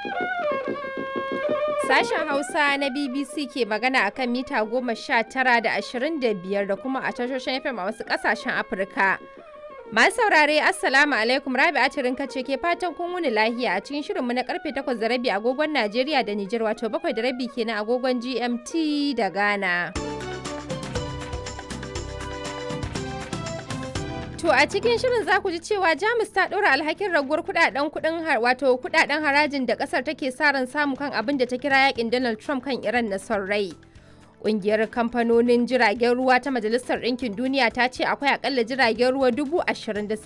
Sashen Hausa na BBC ke magana akan mita goma sha tara da ashirin da biyar da kuma a tashoshin FM a wasu ƙasashen Afirka. Masu saurare Assalamu alaikum Rabi Atirin ce ke fatan kun wuni lahiya a cikin shirinmu na karfe takwas da rabi agogon Najeriya da Nijar wato bakwai da rabi kenan agogon GMT da Ghana. To a cikin shirin za ku ji cewa Jamus ta ɗora alhakin raguwar kudaden kudin wato kudaden harajin da kasar take sa ran samu kan abin da ta kira yakin Donald Trump kan Iran na son rai. Ƙungiyar kamfanonin jiragen ruwa ta Majalisar Ɗinkin Duniya ta ce akwai akalla jiragen ruwa dubu ashirin da